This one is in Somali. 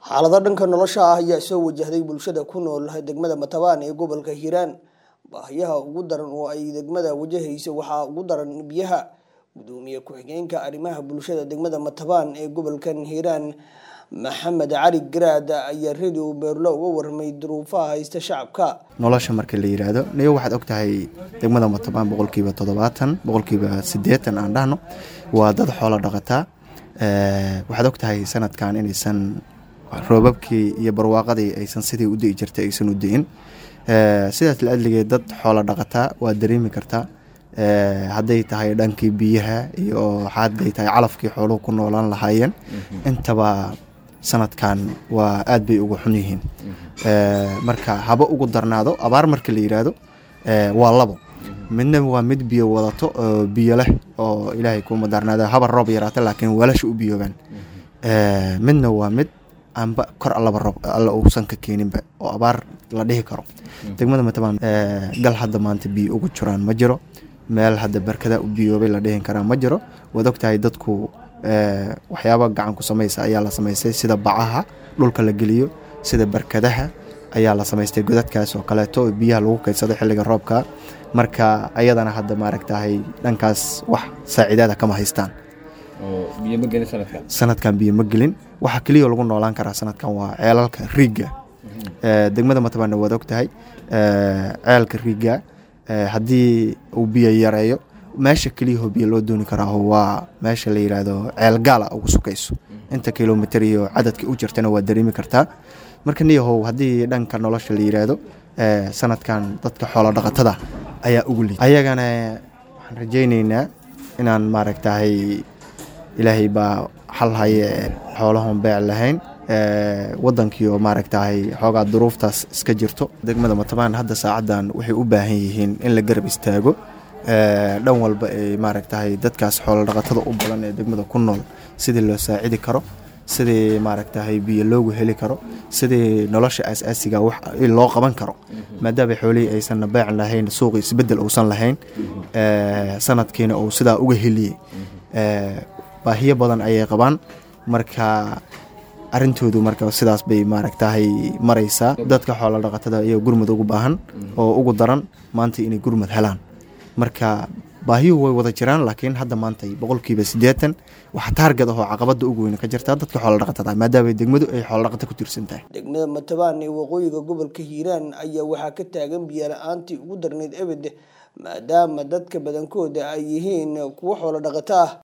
xaalado dhanka nolosha ah ayaa soo wajahday bulshada ku nool degmada matabaan ee gobolka hiiraan baahiyaha ugu daran oo ay degmada wajahaysa waxaa ugu daran biyaha gudoomiye ku-xigeenka arrimaha bulshada degmada matabaan ee gobolkan hiiraan maxamed cali garaad ayaa radio beerlo uga warmay duruufaha haysta shacabka nolosha marka la yiraahdo niyo waxaad ogtahay degmada matabaan boqolkiiba toddobaatan boqolkiiba siddeetan aan dhahno waa dad xoolo dhaqataa waxaad ogtahay sanadkan inaysan roobabkii iyo barwaaqadii aysan sidii u di'i jirtay aysan u di'in sidaas la adligeed dad xoolo dhaqataa waa dareemi kartaa hadday tahay dhankii biyaha iyo hadday tahay calafkii xooluhu ku noolaan lahaayeen intaba sanadkan waa aad bay uga xun yihiin marka haba ugu darnaado abaar marka la yiraahdo waa labo midna waa mid biyo wadato oo biyo leh oo ilaahay kuma darnaado haba roob yaraata laakiin weelasha u biyoobaan midna waa mid aanba kor allaba roob alla uusan ka keeninba oo abaar la dhihi karo degmada matabaan gal hadda maanta biyo ugu jiraan ma jiro meel hadda barkada u biyoobay la dhihin karaa ma jiro waad ogtahay dadku waxyaaba gacan ku samaysa ayaa la samaystay sida bacaha dhulka la geliyo sida barkadaha ayaa la samaystay godadkaas oo kaleeto oo biyaha lagu kaydsado xilliga roobka marka ayadana hadda maaragtahay dhankaas wax saaciidaada kama haystaan sanadkan biyo ma gelin waxa keliya lagu noolaan karaa sanadkan waa ceelalka riigga degmada matabaanna waad ogtahay ceelka riigga haddii uu biyo yareeyo meesha keliyaho biyo loo dooni karaaho waa meesha la yiraahdo ceel gaala ugu sukayso inta kilomitr iyo cadadka u jirtana waa dareemi kartaa marka niyahow haddii dhanka nolosha la yiraahdo sanadkan dadka xoolo dhaqatada ayaa ugu liid ayagana waxaan rajayneynaa inaan maaragtahay ilaahay baa xal haye xoolahon beec lahayn wadankii oo maaragtahay xoogaa duruuftaas iska jirto degmada matabaan hadda saacaddan waxay u baahan yihiin in la garab istaago dhan walba ee maaragtahay dadkaas xoolo dhaqatada u badan ee degmada ku nool sidii loo saacidi karo sidii maaragtahay biyo loogu heli karo sidii nolosha aas-aasiga wax loo qaban karo maadaama xoolihii aysan beec lahayn suuqi isbedel uusan lahayn sanadkiina uu sidaa uga heliyey baahiyo badan ayay qabaan marka arrintoodu marka sidaas bay maaragtahay maraysaa dadka xoolo dhaqatada ayaa gurmud ugu baahan oo ugu daran maanta inay gurmud helaan marka baahiyuhu way wada jiraan laakiin hadda maanta boqolkiiba siddeetan waxa taargad ahoo caqabada ugu weyn ka jirtaa dadka xoolo dhaqatada maadaama degmadu ay xoolo dhaqata ku tiirsan tahay degmada matabaan ee waqooyiga gobolka hiiraan ayaa waxaa ka taagan biyo la-aantii ugu darneyd ebed maadaama dadka badankooda ay yihiin kuwo xoolo dhaqato ah